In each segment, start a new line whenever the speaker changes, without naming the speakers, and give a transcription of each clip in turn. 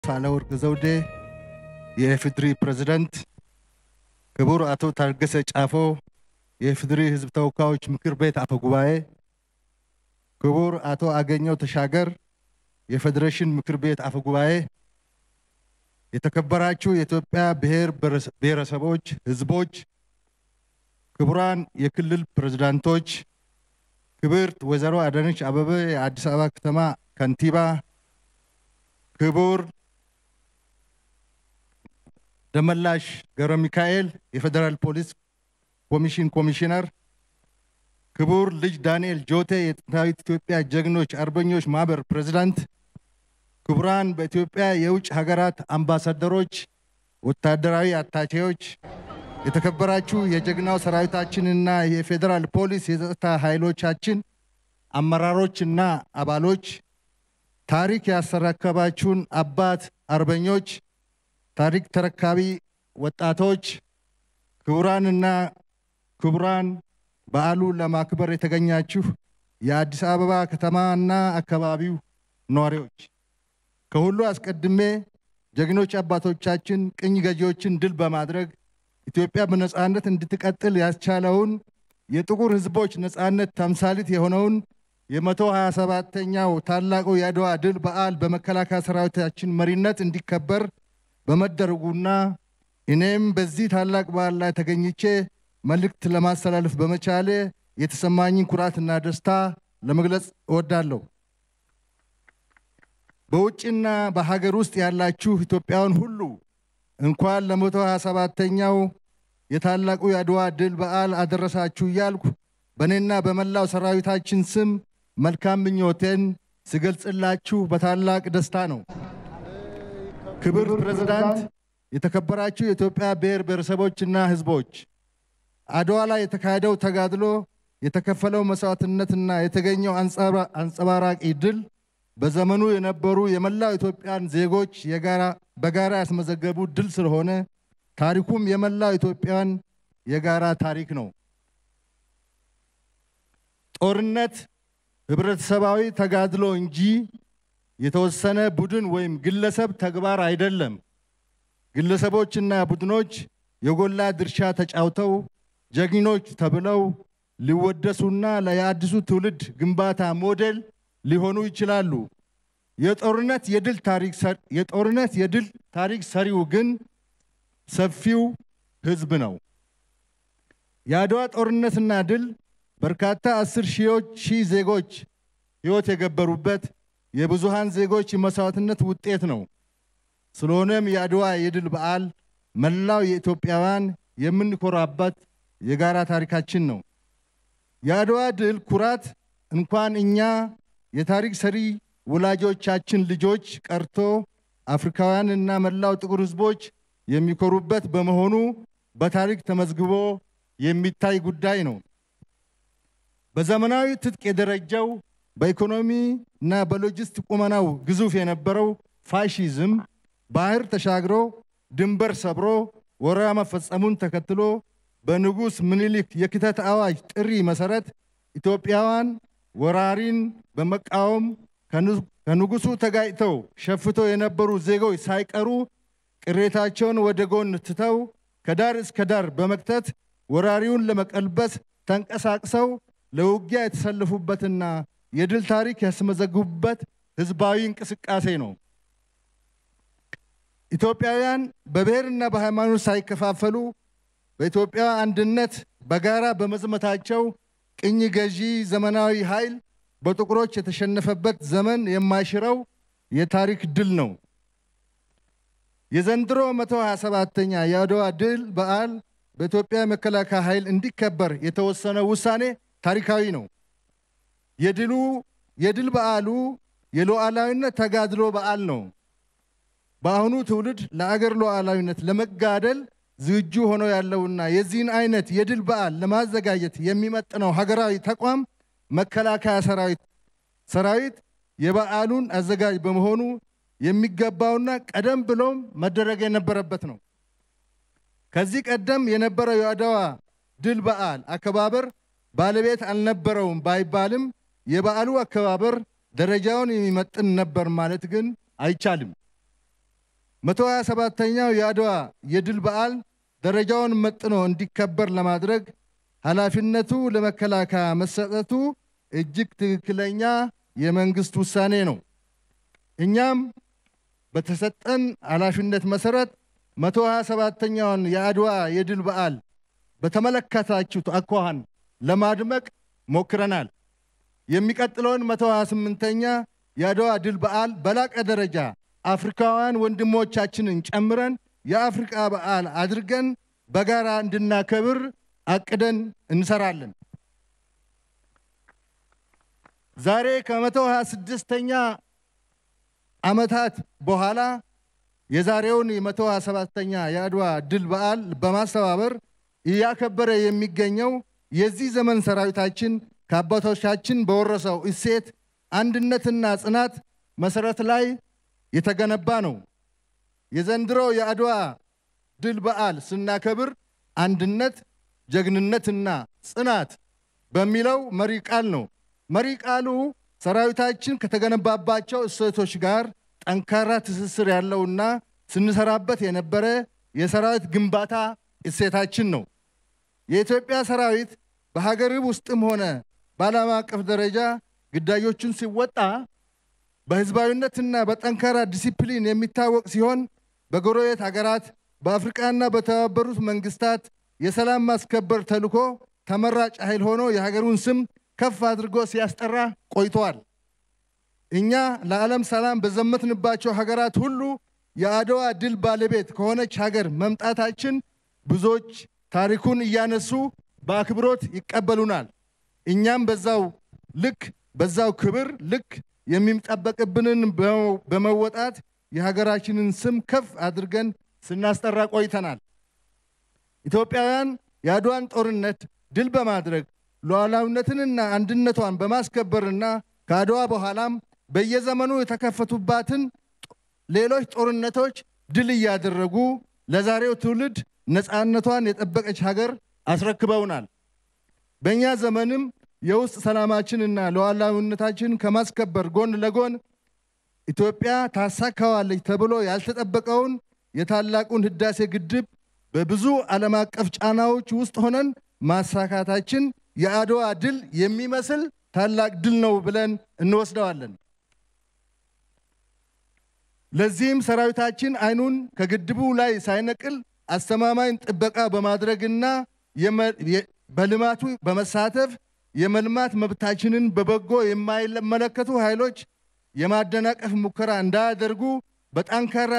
ሳህለወርቅ ዘውዴ የኢፌዴሪ ፕሬዝዳንት፣ ክቡር አቶ ታገሰ ጫፎ የኢፌዴሪ ሕዝብ ተወካዮች ምክር ቤት አፈ ጉባኤ፣ ክቡር አቶ አገኘው ተሻገር የፌዴሬሽን ምክር ቤት አፈ ጉባኤ፣ የተከበራችሁ የኢትዮጵያ ብሔር ብሔረሰቦች ሕዝቦች፣ ክቡራን የክልል ፕሬዝዳንቶች፣ ክብርት ወይዘሮ አዳነች አበበ የአዲስ አበባ ከተማ ከንቲባ፣ ክቡር ደመላሽ ገብረ ሚካኤል የፌዴራል ፖሊስ ኮሚሽን ኮሚሽነር፣ ክቡር ልጅ ዳንኤል ጆቴ የጥንታዊት ኢትዮጵያ ጀግኖች አርበኞች ማህበር ፕሬዝዳንት፣ ክቡራን በኢትዮጵያ የውጭ ሀገራት አምባሳደሮች፣ ወታደራዊ አታቼዎች፣ የተከበራችሁ የጀግናው ሰራዊታችንና የፌዴራል ፖሊስ የጸጥታ ኃይሎቻችን አመራሮችና አባሎች፣ ታሪክ ያስረከባችሁን አባት አርበኞች፣ ታሪክ ተረካቢ ወጣቶች፣ ክቡራንና ክቡራን በዓሉ ለማክበር የተገኛችሁ የአዲስ አበባ ከተማና አካባቢው ነዋሪዎች፣ ከሁሉ አስቀድሜ ጀግኖች አባቶቻችን ቅኝ ገዢዎችን ድል በማድረግ ኢትዮጵያ በነጻነት እንድትቀጥል ያስቻለውን የጥቁር ሕዝቦች ነጻነት ተምሳሌት የሆነውን የመቶ ሀያ ሰባተኛው ታላቁ የአድዋ ድል በዓል በመከላከያ ሰራዊታችን መሪነት እንዲከበር በመደረጉና እኔም በዚህ ታላቅ በዓል ላይ ተገኝቼ መልእክት ለማስተላለፍ በመቻሌ የተሰማኝን ኩራትና ደስታ ለመግለጽ እወዳለሁ። በውጭና በሀገር ውስጥ ያላችሁ ኢትዮጵያውያን ሁሉ እንኳን ለመቶ ሀያ ሰባተኛው የታላቁ የአድዋ ድል በዓል አደረሳችሁ እያልኩ በእኔና በመላው ሰራዊታችን ስም መልካም ምኞቴን ስገልጽላችሁ በታላቅ ደስታ ነው። ክብር ፕሬዝዳንት፣ የተከበራችሁ የኢትዮጵያ ብሔር ብሔረሰቦችና ሕዝቦች አድዋ ላይ የተካሄደው ተጋድሎ የተከፈለው መስዋዕትነትና የተገኘው አንጸባራቂ ድል በዘመኑ የነበሩ የመላው ኢትዮጵያን ዜጎች በጋራ ያስመዘገቡ ድል ስለሆነ ታሪኩም የመላው ኢትዮጵያን የጋራ ታሪክ ነው። ጦርነት ህብረተሰባዊ ተጋድሎ እንጂ የተወሰነ ቡድን ወይም ግለሰብ ተግባር አይደለም። ግለሰቦችና ቡድኖች የጎላ ድርሻ ተጫውተው ጀግኖች ተብለው ሊወደሱና ለየአዲሱ ትውልድ ግንባታ ሞዴል ሊሆኑ ይችላሉ። የጦርነት የድል ታሪክ የጦርነት የድል ታሪክ ሰሪው ግን ሰፊው ህዝብ ነው። የአድዋ ጦርነትና ድል በርካታ አስር ሺዎች ሺህ ዜጎች ህይወት የገበሩበት የብዙሃን ዜጎች የመስዋዕትነት ውጤት ነው። ስለሆነም የአድዋ የድል በዓል መላው የኢትዮጵያውያን የምንኮራበት የጋራ ታሪካችን ነው። የአድዋ ድል ኩራት እንኳን እኛ የታሪክ ሰሪ ወላጆቻችን ልጆች ቀርቶ አፍሪካውያንና መላው ጥቁር ህዝቦች የሚኮሩበት በመሆኑ በታሪክ ተመዝግቦ የሚታይ ጉዳይ ነው። በዘመናዊ ትጥቅ የደረጀው በኢኮኖሚ እና በሎጂስቲክ ቁመናው ግዙፍ የነበረው ፋሺዝም ባህር ተሻግሮ ድንበር ሰብሮ ወረራ መፈጸሙን ተከትሎ በንጉሥ ምኒልክ የክተት አዋጅ ጥሪ መሰረት ኢትዮጵያውያን ወራሪን በመቃወም ከንጉሱ ተጋጭተው ሸፍተው የነበሩ ዜጎች ሳይቀሩ ቅሬታቸውን ወደ ጎን ትተው ከዳር እስከ ዳር በመክተት ወራሪውን ለመቀልበስ ተንቀሳቅሰው ለውጊያ የተሰለፉበትና የድል ታሪክ ያስመዘግቡበት ህዝባዊ እንቅስቃሴ ነው። ኢትዮጵያውያን በብሔርና በሃይማኖት ሳይከፋፈሉ በኢትዮጵያ አንድነት በጋራ በመዝመታቸው ቅኝ ገዢ ዘመናዊ ኃይል በጥቁሮች የተሸነፈበት ዘመን የማይሽረው የታሪክ ድል ነው። የዘንድሮ 127ኛ የአድዋ ድል በዓል በኢትዮጵያ መከላከያ ኃይል እንዲከበር የተወሰነው ውሳኔ ታሪካዊ ነው። የድሉ የድል በዓሉ የሉዓላዊነት ተጋድሎ በዓል ነው። በአሁኑ ትውልድ ለአገር ሉዓላዊነት ለመጋደል ዝግጁ ሆኖ ያለውና የዚህን አይነት የድል በዓል ለማዘጋጀት የሚመጥነው ሀገራዊ ተቋም መከላከያ ሰራዊት ሰራዊት የበዓሉን አዘጋጅ በመሆኑ የሚገባውና ቀደም ብሎም መደረግ የነበረበት ነው። ከዚህ ቀደም የነበረው የአድዋ ድል በዓል አከባበር ባለቤት አልነበረውም ባይባልም የበዓሉ አከባበር ደረጃውን የሚመጥን ነበር ማለት ግን አይቻልም። መቶ ሀያ ሰባተኛው የአድዋ የድል በዓል ደረጃውን መጥኖ እንዲከበር ለማድረግ ኃላፊነቱ ለመከላከያ መሰጠቱ እጅግ ትክክለኛ የመንግስት ውሳኔ ነው። እኛም በተሰጠን ኃላፊነት መሰረት መቶ ሀያ ሰባተኛውን የአድዋ የድል በዓል በተመለከታችሁት አኳኋን ለማድመቅ ሞክረናል። የሚቀጥለውን መቶ ሀያ ስምንተኛ የአድዋ ድል በዓል በላቀ ደረጃ አፍሪካውያን ወንድሞቻችንን ጨምረን የአፍሪቃ በዓል አድርገን በጋራ እንድናከብር አቅደን እንሰራለን። ዛሬ ከመቶ ሀያ ስድስተኛ ዓመታት በኋላ የዛሬውን የመቶ ሀያ ሰባተኛ የአድዋ ድል በዓል በማስተባበር እያከበረ የሚገኘው የዚህ ዘመን ሰራዊታችን ከአባቶቻችን በወረሰው እሴት አንድነትና ጽናት መሰረት ላይ የተገነባ ነው። የዘንድሮ የአድዋ ድል በዓል ስናከብር አንድነት፣ ጀግንነትና ጽናት በሚለው መሪ ቃል ነው። መሪ ቃሉ ሰራዊታችን ከተገነባባቸው እሴቶች ጋር ጠንካራ ትስስር ያለውና ስንሰራበት የነበረ የሰራዊት ግንባታ እሴታችን ነው። የኢትዮጵያ ሰራዊት በሀገር ውስጥም ሆነ በዓለም አቀፍ ደረጃ ግዳዮቹን ሲወጣ በህዝባዊነትና በጠንካራ ዲሲፕሊን የሚታወቅ ሲሆን በጎረቤት ሀገራት በአፍሪቃና በተባበሩት መንግስታት የሰላም ማስከበር ተልዕኮ ተመራጭ ኃይል ሆኖ የሀገሩን ስም ከፍ አድርጎ ሲያስጠራ ቆይተዋል። እኛ ለዓለም ሰላም በዘመትንባቸው ሀገራት ሁሉ የአድዋ ድል ባለቤት ከሆነች ሀገር መምጣታችን ብዙዎች ታሪኩን እያነሱ በአክብሮት ይቀበሉናል። እኛም በዛው ልክ በዛው ክብር ልክ የሚጠበቅብንን በመወጣት የሀገራችንን ስም ከፍ አድርገን ስናስጠራ ቆይተናል። ኢትዮጵያውያን የአድዋን ጦርነት ድል በማድረግ ሉዓላዊነትንና አንድነቷን በማስከበርና ከአድዋ በኋላም በየዘመኑ የተከፈቱባትን ሌሎች ጦርነቶች ድል እያደረጉ ለዛሬው ትውልድ ነፃነቷን የጠበቀች ሀገር አስረክበውናል። በእኛ ዘመንም የውስጥ ሰላማችንና ሉዓላዊነታችን ከማስከበር ጎን ለጎን ኢትዮጵያ ታሳካዋለች ተብሎ ያልተጠበቀውን የታላቁን ህዳሴ ግድብ በብዙ ዓለም አቀፍ ጫናዎች ውስጥ ሆነን ማሳካታችን የአድዋ ድል የሚመስል ታላቅ ድል ነው ብለን እንወስደዋለን። ለዚህም ሰራዊታችን አይኑን ከግድቡ ላይ ሳይነቅል አስተማማኝ ጥበቃ በማድረግና በልማቱ በመሳተፍ የመልማት መብታችንን በበጎ የማይመለከቱ ኃይሎች የማደናቀፍ ሙከራ እንዳያደርጉ በጠንካራ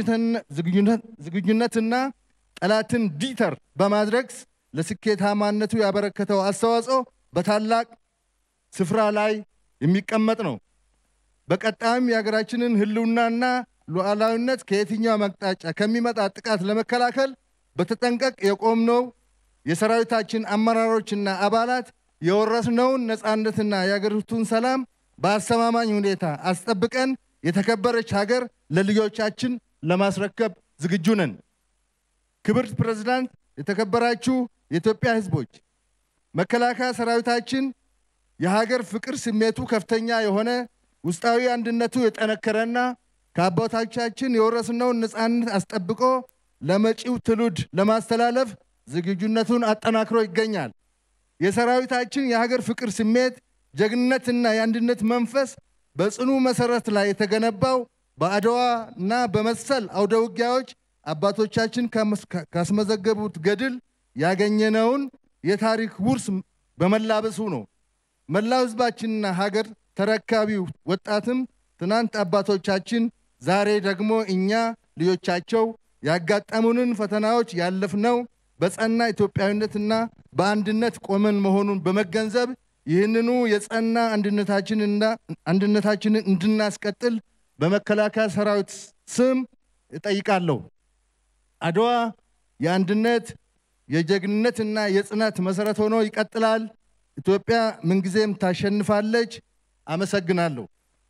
ዝግጁነትና ጠላትን ዲተር በማድረግ ለስኬታማነቱ ያበረከተው አስተዋጽኦ በታላቅ ስፍራ ላይ የሚቀመጥ ነው። በቀጣይም የሀገራችንን ህልውናና ሉዓላዊነት ከየትኛው አቅጣጫ ከሚመጣ ጥቃት ለመከላከል በተጠንቀቅ የቆምነው የሰራዊታችን አመራሮችና አባላት የወረስነውን ነፃነትና የሀገሪቱን ሰላም በአስተማማኝ ሁኔታ አስጠብቀን የተከበረች ሀገር ለልጆቻችን ለማስረከብ ዝግጁ ነን። ክብርት ፕሬዝዳንት፣ የተከበራችሁ የኢትዮጵያ ህዝቦች፣ መከላከያ ሰራዊታችን የሀገር ፍቅር ስሜቱ ከፍተኛ የሆነ ውስጣዊ አንድነቱ የጠነከረና ከአባቶቻችን የወረስነውን ነፃነት አስጠብቆ ለመጪው ትውልድ ለማስተላለፍ ዝግጁነቱን አጠናክሮ ይገኛል። የሰራዊታችን የሀገር ፍቅር ስሜት፣ ጀግንነትና የአንድነት መንፈስ በጽኑ መሰረት ላይ የተገነባው በአድዋ እና በመሰል አውደ ውጊያዎች አባቶቻችን ካስመዘገቡት ገድል ያገኘነውን የታሪክ ውርስ በመላበሱ ነው። መላው ህዝባችንና ሀገር ተረካቢው ወጣትም ትናንት አባቶቻችን፣ ዛሬ ደግሞ እኛ ልጆቻቸው ያጋጠሙንን ፈተናዎች ያለፍነው በጸና ኢትዮጵያዊነትና በአንድነት ቆመን መሆኑን በመገንዘብ ይህንኑ የጸና አንድነታችንን እንድናስቀጥል በመከላከያ ሰራዊት ስም እጠይቃለሁ። አድዋ የአንድነት የጀግንነትና የጽናት መሰረት ሆኖ ይቀጥላል። ኢትዮጵያ ምንጊዜም ታሸንፋለች። አመሰግናለሁ።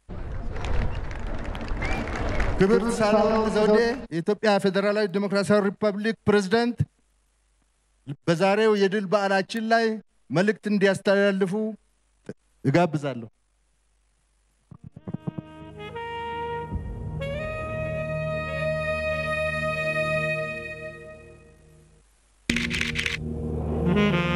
ክብርት ሳህለወርቅ ዘውዴ የኢትዮጵያ ፌዴራላዊ ዴሞክራሲያዊ ሪፐብሊክ ፕሬዝዳንት በዛሬው የድል በዓላችን ላይ መልእክት እንዲያስተላልፉ እጋብዛለሁ።
ነው።